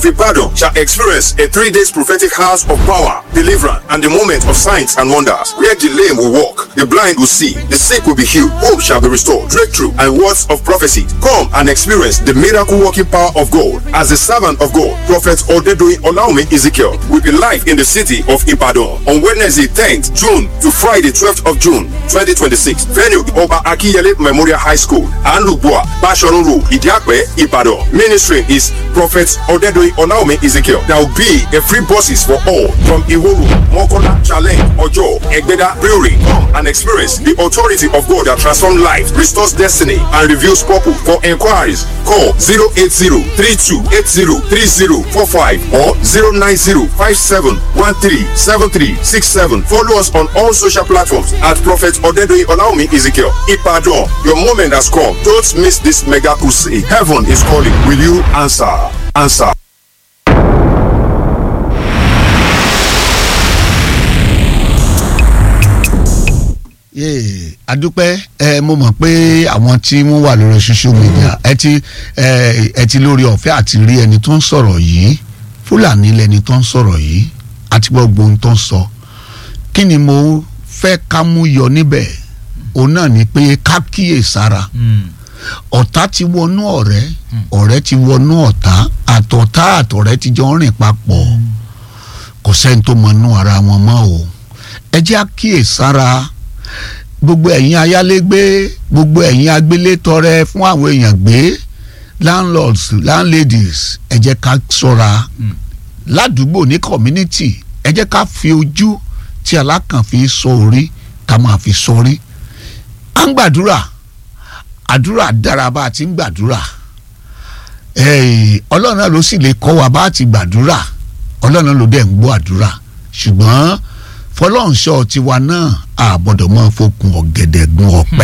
Ibadan shall experience a three days prophetic house of power, deliverance, and the moment of signs and wonders, where the lame will walk, the blind will see, the sick will be healed, hope shall be restored, breakthrough, and words of prophecy. Come and experience the miracle working power of God. As the servant of God, Prophet Odedoyin Olaomi Ezekiel will be live in the city of Ibadan on Wednesday 10th June to Friday 12th of June 2026. Venue Oba Akiyele Memorial High School, Anlubua, Bashorun Road, Idiakwe, Ibadan. Ministry is Prophet Odedoyin Olaomi Ezekiel. There will be a free buses for all from Iworu, Mokola, Challenge, Ojo, Egbeda, Brewery. Come and experience the authority of God that transforms life, restores destiny, and reveals purpose. For inquiries, call 080-3280-3045 or 090-5713-7367. Follow us on all social platforms at Prophet Odedoyin Olaomi Ezekiel. Ipadon, your moment has come. Don't miss this mega crusade. Heaven is calling. Will you answer? Answer. yéè adúpẹ́ ẹ mo mọ̀ pé àwọn tí wọ́n wà lórí social media ẹ ti ẹ ẹ ti lórí ọ̀fẹ́ àti rí ẹni tó ń sọ̀rọ̀ yìí fúlàní lẹni tó ń sọ̀rọ̀ yìí àti gbogbo ohun tó ń sọ kí ni mo fẹ́ ká mú yọ níbẹ̀ òun náà ni pé ká kíyè sára ọ̀tá ti wọnú ọ̀rẹ́ ọ̀rẹ́ ti wọnú ọ̀tá àtọ̀tá àtọ̀rẹ́ ti jọ ń rìn papọ̀ kò sẹ́ni tó mọnú ara wọn mọ́ o ẹ jẹ́ á kíyè sára gbogbo ẹ̀yin ayálégbé gbogbo ẹ̀yin agbélétọrẹ fún àwọn èèyàn gbé landlords landladies ẹ jẹ́ ká ṣọ́ra ládùúgbò ní community ẹ jẹ́ ká fi ojú tí alákàn fi sọ orí ká máa fi sọrí à ń gbàdúrà àdúrà dára bá a ti ń gbàdúrà ọlọ́run náà ló sì lè kọ́ wa bá a ti gbàdúrà ọlọ́run náà ló dẹ̀ ń gbọ́ àdúrà ṣùgbọ́n fọlọ́nṣọ́ tiwa náà àbọ̀dọ̀ máa fokùn ọ̀gẹ̀dẹ̀ gun ọ̀pẹ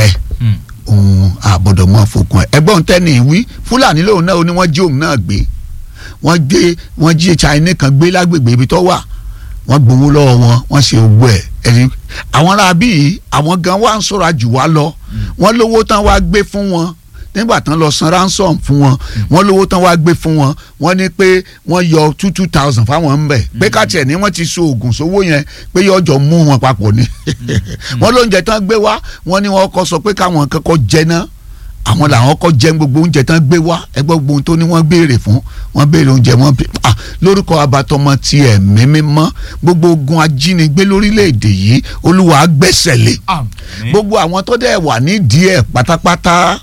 òun àbọ̀dọ̀ máa fokùn ẹ̀ ẹgbọ́n tẹ́ni ìwí fúlàní lòun náà ó ní wọ́n jí òun náà gbé wọ́n gbé wọ́n jí China kan gbé lágbègbè ibi tó wà wọ́n gbowó lọ́wọ́ wọn wọ́n ṣe ogbó ẹ̀ ẹ̀rí àwọn ará bíi àwọn gan wá ń sọ̀rọ̀ jù wá lọ wọ́n lówó tán wá gbé fún wọn nígbà tán lọ san ransom fún wọn wọ́n lówó tán wá gbé fún wọn wọ́n ní pé wọ́n yọ two two thousand fáwọn ń bẹ pé káàtì ẹ ní wọ́n ti so oògùn sówó yẹn pé yọjọ mú wọn papọ̀ ni wọ́n lóúnjẹ tán gbé wá wọ́n ní wọ́n kọ́ sọ pé káwọn kọ́kọ́ jẹ náà àwọn làwọn kọ́ jẹ gbogbo oúnjẹ tán gbé wá ẹgbẹ́ gbogbo ohun tó ní wọ́n béèrè fún wọ́n béèrè oúnjẹ wọn ah lórúkọ abatọmọ ti ẹ̀mí mímọ́ gbogbo ogun ajínigbé lórílẹ̀‐èdè yìí olúwa gbẹ́sẹ̀ lé gbogbo àwọn tó dẹ̀ wà nídìí ẹ̀ pátápátá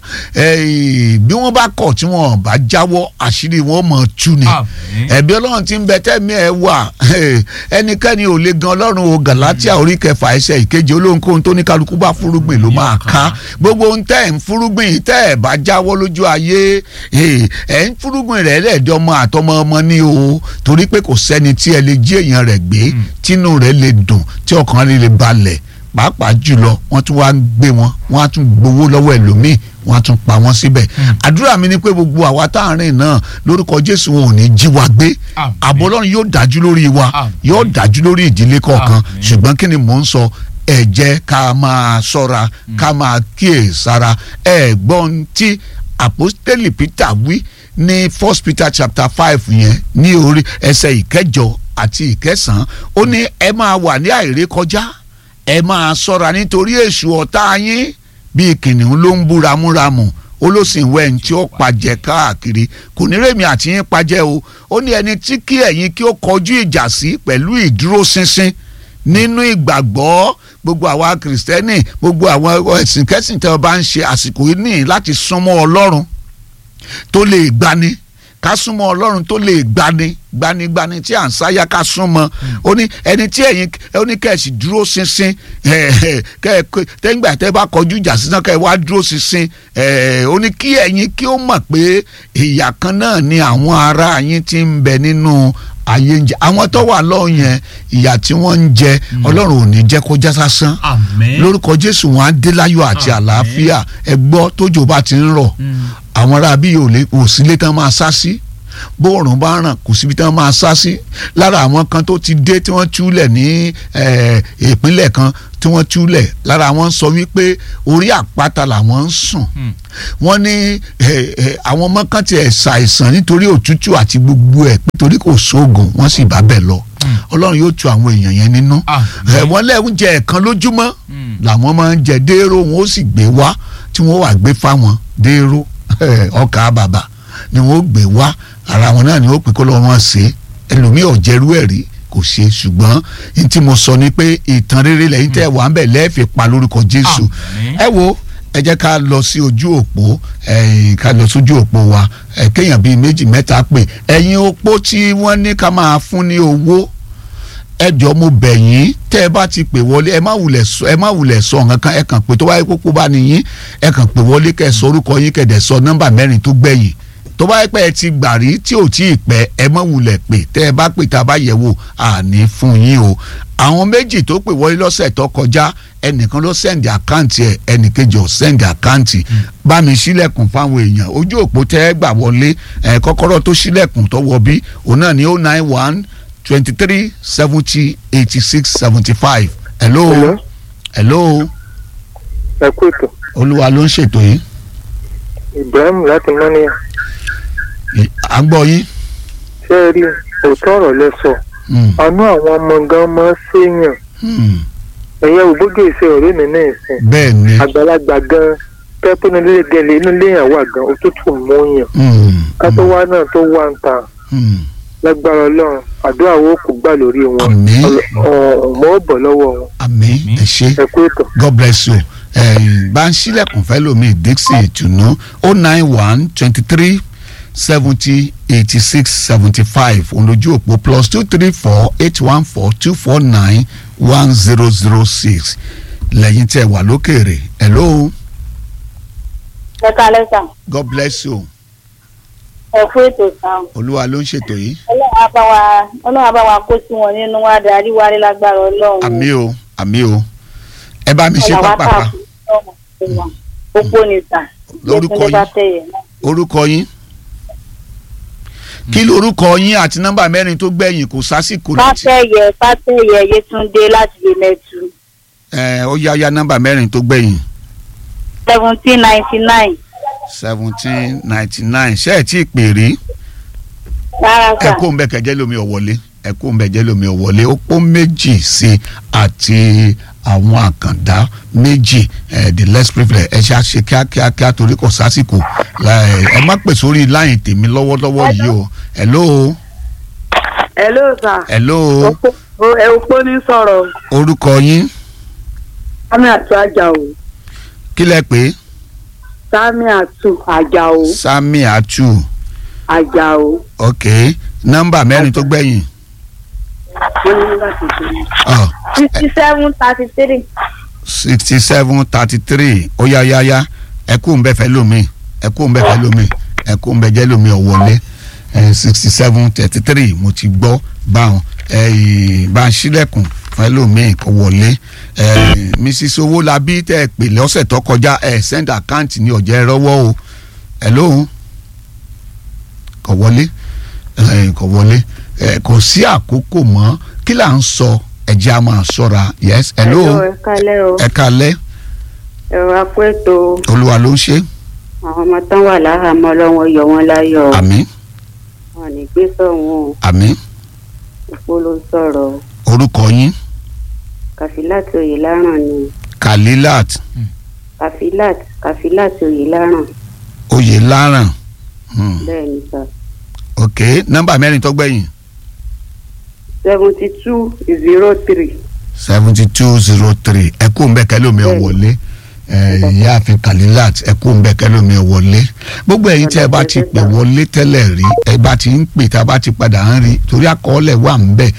bí wọ́n bá kọ̀ tí wọ́n bá jáwọ́ àṣírí wọn mọ̀ tú ni ẹ̀bí ọlọ́run ti ń bẹ tẹ́mi ẹ̀ wà ẹnikẹ́ni ò lè gan ọlọ́run o gàlátíà orí kẹfà ẹsẹ̀ ìkeje olóhunkóhun tó ní kálukú bá fúrúgbìn ló máa ká gbogbo ohun tẹ́ ẹ̀ ń fúrúgbìn tẹ́ ẹ̀ bá jáwọ́ lójú ayé ẹ̀ ń fúrúgbìn rẹ̀ lẹ́ẹ̀dọ́mọ àtọmọ ọmọ ní o torí pé kò sẹ́ni tí ẹ lè jí èèyàn rẹ̀ gbé tínú rẹ̀ lè dùn tí ọkàn rẹ̀ lè balẹ̀ pàápàá jùlọ wọ́n tún wá ń gbé wọn wọ́n á tún gbowó lọ́wọ́ ẹlòmíì wọ́n á tún pa wọ́n síbẹ̀ àdúrà mi ni pé gbogbo àwa tá à ń rìn náà lórúkọ Jésù wọn ò ní jí wa gbé ààbò Ọlọ́run yóò dájú lórí wa yóò dájú lórí ìdílé kọ̀ọ̀kan ṣùgbọ́n kí ni mò ń sọ ẹ jẹ́ ká máa ṣọ́ra ká máa kíyèsára ẹ gbọ́n tí àpọ́stélì Peter wí ní first Peter chapter five yẹn ní orí ẹsẹ̀ ìkẹjọ àti ìkẹsàn-án ó ní ẹ máa wà ní àìrékọjá ẹ máa ṣọ́ra nítorí èṣù ọ̀tá yín bíi kìnìún ló ń bú ramúramù ó ló sì ń wẹ́ ẹni tí ó pajẹ káàkiri kò ní rèmi àti yín pajẹ o ó ní ẹni tí kí ẹ̀yin kí ó kọjú ìjà sí pẹ̀lú ìdúróṣinṣin nínú ìgbàgbọ́ gbogbo àwa kìrìsìtẹ́nì gbogbo àwọn ẹ̀sìn kẹ́sìn tẹ́ ọ bá ń ṣe àsìkò yìí nìyí láti súnmọ́ ọlọ́run tó lè gbani ká súnmọ́ ọlọ́run tó lè gbani gbanigbani tí à ń sáyà ká súnmọ́ ó ní ẹni tí ẹ̀yin ó ní kẹ́ẹ̀sì dúró ṣinṣin tẹ́gbà tẹ́ bá kọjú ìjà sísan kẹ́ẹ̀ wá dúró ṣinṣin ó ní kí ẹ̀yin kí ó mọ̀ pé ìyà kan náà ni àwọn ará yín ti ń bẹ nínú ayé ń jẹ àwọn tó wà lọ́hùn yẹn ìyà tí wọ́n ń jẹ ọlọ́run ò ní jẹ́ kó já sásán lórúkọ jésù wọn á dé láyọ̀ àti àlàáfíà ẹ gbọ́ tójò bá ti ń rọ̀ àwọn ará bí yóò sílé tán máa sá sí bóòrùn bá ràn kò síbi tí wọ́n máa sá sí lára àwọn kan tó ti dé tí wọ́n túlẹ̀ ní eh, ìpínlẹ̀ kan tí wọ́n túlẹ̀ lára wọn sọ wípé orí àpáta làwọn ń sùn wọ́n ní eh, eh, àwọn ọmọ kan tiẹ̀ ṣàìsàn nítorí òtútù àti gbogbo ẹ̀ nítorí kò sóògùn wọ́n sì bá bẹ̀ lọ ọlọ́run yóò tu àwọn èèyàn yẹn nínú Àmín. Eh, wọ́n lẹ́hún jẹ ẹ̀kan lójúmọ́ làwọn máa ń jẹ dééró wọn ó sì gbé wá tí wọ́n wà gbé fáwọn dééró ọkà bàbà ni wọ́n ó gbé wá ara wọn náà ni ó pè kó lọ́wọ́ wọn ṣe ẹlòmíì ò jẹ́rú ẹ̀ rí kò ṣe ṣùgbọ́n ní tí mo sọ ni pé ìtàn rere lẹ́yìn tẹ́ wà ń bẹ̀ lẹ́ẹ̀fì pa lórúkọ Jésù Àmín. ẹ wo ẹ jẹ́ ká lọ sí ojú òpó ẹ̀yìn ká lọ sójú òpó wa ẹ̀ kéèyàn bíi méjì mẹ́ta pè ẹ̀yin opó tí wọ́n ní ká máa fún ní owó ẹ jọ̀ọ́ mo bẹ̀ yín tẹ́ ẹ bá ti pè wọlé ẹ má wulẹ̀ sọ ẹ má wulẹ̀ sọ nǹkan kan ẹ kàn pé tó bá yẹ kókó bá nìyín ẹ kàn pè wọlé kẹ́ ẹ sọ orúkọ yín kẹ́ ẹ dẹ̀ sọ nọ́mbà mẹ́rin tó gbẹ̀yìn tó bá yẹ pé ẹ ti gbà rí tí ò tí ì pẹ́ ẹ má wulẹ̀ pè tẹ́ ẹ bá pè tá a bá yẹ̀ wò àní fún yín o àwọn méjì tó pè wọlé lọ́sẹ̀ tó kọjá ẹnìkan ló sẹ́ndì àkáǹtì ẹ̀ ẹnìkejì ò sẹ́ndì àkáǹtì bá mi sílẹ̀kùn fáwọn èèyàn ojú òpó tẹ́ ẹ gbà wọlé ẹ̀ kọ́kọ́rọ́ tó sílẹ̀kùn tó wọ bí òun náà ní oh nine one twenty three seventy eighty six seventy five hello Hello. hello ẹ kú ètò olúwa ló ń ṣètò yìí Ibrahim láti mọ́níyà Ì- à ń gbọ́ yín ṣé ẹ rí òótọ́ ọ̀rọ̀ lẹ sọ Hmm, àánú àwọn ọmọ gan máa ń ṣèyàn hmm, ẹ̀yẹ ògbójú ìṣe ọ̀rẹ́ mi náà sìn bẹ́ẹ̀ ni àgbàlagbà gan pẹ́pẹ́ ní ilé gẹ̀lẹ́ inú ilé yàn wà gan òtútù mú yàn hmm, ká tó wá náà tó wá ń ta hmm. lágbára ọlọ́run àdúrà wo kò gbà lórí wọn Àmín. ọmọ ó bọ̀ lọ́wọ́ wọn àmín ẹ ṣé ẹ kú ètò. god bless you ẹ̀yin bá ń sílẹ̀kùn fẹ́ lómi dixie ìtùnú oh nine one twenty three seventy eighty six seventy five olójú òpó plus two three four eight one four two four nine one zero zero six lẹ́yìn tẹ́ wà lókèrè hello ẹ kalẹ sàn god bless you ẹ kú ètò sàn olúwa ló ń ṣètò yìí ọlọ́run á bá wa ọlọ́run á bá wa kó sí wọn nínú wa darí wa rí lágbára ọlọ́run àmì o àmì o ẹ bá mi ṣe Ọlọ́run á pápápá tà fún ọmọ gbogbo ní sàn Lórúkọ Yétúndé yín. Bátẹ̀yẹ náà. orúkọ yín kí lorúkọ yín àti nọ́mbà mẹ́rin tó gbẹ̀yìn kò sásìkò láti Bátẹ̀yẹ Bátẹ̀yẹ Yétúndé láti Yemẹtu ẹ ó yá yá nọ́mbà mẹ́rin tó gbẹ̀yìn seventeen ninety nine seventeen ninety nine ṣé ẹ tí ì pè rí rárá ẹ sàn kó ń bẹ kẹjẹ lómi ọ̀wọ́lé ẹ kó ń bẹ jẹ lómi ọ̀wọ́lé ó pọ́ méjì sí i àti àwọn àkàndá méjì ẹ the less privilege ẹ ṣe àṣe kíákíákíá torí kò sásìkò ẹ ẹ má pè sórí láyìn tèmi lọ́wọ́lọ́wọ́ yìí o hello hello sir hello ẹ òpó ní sọ̀rọ̀ orúkọ yín sami atu ajao kí lẹ pé sami atu ajao sami atu ajao ok nọ́mbà mẹ́rin tó gbẹ̀yìn wọ́n ní láti ṣe ọ sixty seven thirty three sixty seven thirty three ó yá yá yá ẹ kú ń bẹ fẹ́ lómi ẹ kú ń bẹ fẹ́ lómi ẹ kú ń bẹ jẹ́ lómi ọ̀wọ́lé sixty seven thirty three mo ti gbọ́ báwọn ẹ bá ń ṣílẹ̀kùn fẹ́ lómi kó wọlé ẹ mrs owólabí tẹ́ ẹ pè lọ́sẹ̀ tó kọjá ẹ send account ní ọ̀jẹ̀ rọ́wọ́ o ẹ lóhùn kò wọlé ẹ kò wọlé ẹ kò sí àkókò mọ́ kí là ń sọ ẹ jẹ́ a máa ṣọ́ra yes hello. hello ẹ kálẹ́ o ẹ kalẹ ẹ̀rọ apẹ́tò olúwa ló ń ṣe àwọn ọmọ tán wà láhàámọ́ ọlọ́wọ́n yọ wọ́n láyọ̀ àmì wọn ní gbé sọ̀wọ́n àmì òpó ló sọ̀rọ̀ orúkọ yín kàfílàtì òye láràn ni kalilat kàfílàtì kàfílàtì òye láràn oyè láràn hmm. bẹ́ẹ̀ ni sà ok nọ́mbà mẹ́rin tó gbẹ̀yìn seventy two zero three seventy two zero three ẹ kó ń bẹ kẹlómi ọ wọlé ẹ ìyáàfin kalilat ẹ kó ń bẹ kẹlómi ọ wọlé gbogbo ẹ̀yin tí ẹ bá ti pè wọlé tẹ́lẹ̀ rí ẹ bá ti ń pè tá a bá ti padà ń rí torí àkọọ́lẹ̀ wà ń bẹ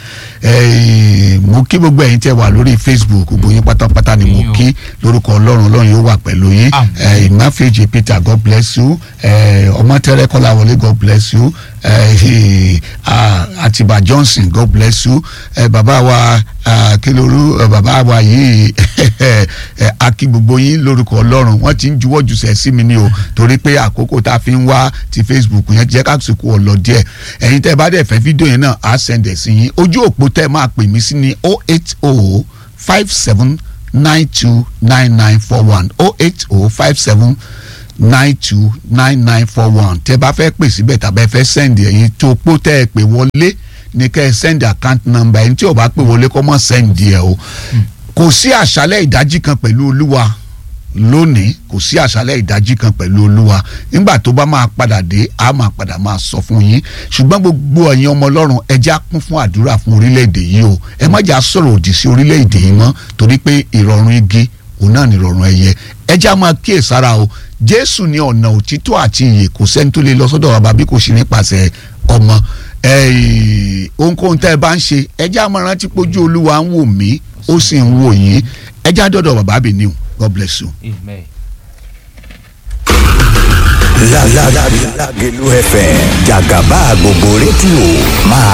ẹ mo kí gbogbo ẹ̀yin tí ẹ wà lórí facebook gbogbo yín pátápátá ni mo Yín o. kí lórúkọ ọlọ́run ọlọ́run yóò wà pẹ̀lú yín Àmín. ẹ ìmáfẹ́jì peter god bless you ẹ ọmọtẹ́rẹ́ kọ́láwọlé god bless you ẹ ẹ àtibá johnson god bless you ẹ bàbá wa ah, kílóru ẹ bàbá wa yìí ẹ akí gbogbo yín lórúkọ ọlọ́run wọ́n ti ń juwọ́ jùsẹ̀ sí mi ní o torí pé àkókò tá a fi ń wá ti facebook yẹn jẹ́ káàkiri ọ̀lọ́ díẹ̀ ẹ̀yin tẹ́ ẹ bá dẹ̀ fẹ́ fídíò yẹn náà á sẹ̀ǹdẹ̀ sí yín ojú òpó tẹ́ ẹ máa pè mí sí ní oh eight oh five seven nine two nine nine four one oh eight oh five seven nine two nine nine four one tẹ́ bá fẹ́ pè síbẹ̀ tàbí ẹ fẹ́ sẹ́ndì ẹ̀yin tó pọ̀ tẹ́ ẹ pè wọlé ní kẹ́ ẹ sẹ́ndì account number ẹ̀yin tí ò bá pè wọlé kọ́ mọ́ sẹ́ndì ẹ̀ o kò sí àṣálẹ̀ ìdájí kan pẹ̀lú olúwa lónìí kò sí àṣálẹ̀ ìdájí kan pẹ̀lú olúwa nígbà tó bá máa padà dé a máa padà máa sọ fún yín ṣùgbọ́n gbogbo ẹ̀yin ọmọ ọlọ́run ẹ jẹ́ á kún fún àdúrà fún orílẹ̀-èdè yìí o ẹ má jà sọ̀rọ̀ òdì sí orílẹ̀-èdè yìí mọ́ torí pé ìrọ̀rùn igi òun náà ní ìrọ̀rùn ẹyẹ ẹ jẹ́ á máa kíyèsára o jésù ní ọ̀nà òtítọ́ àti ìyè kò sẹ́ni tó lè lọ sọ́dọ̀ bàbá bí kò ṣe nípasẹ̀ ọmọ ẹ̀ẹ́, ohunkóhun tẹ́ ẹ bá ń ṣe ẹ jẹ́ á máa rántí pójú olúwa ń wò mí ó sì ń wò yín ẹ jẹ́ á dọ̀dọ̀ bàbá bìíní God bless you. amen. Lágẹ̀lú FM jàgàbá gbogbo rédíò máa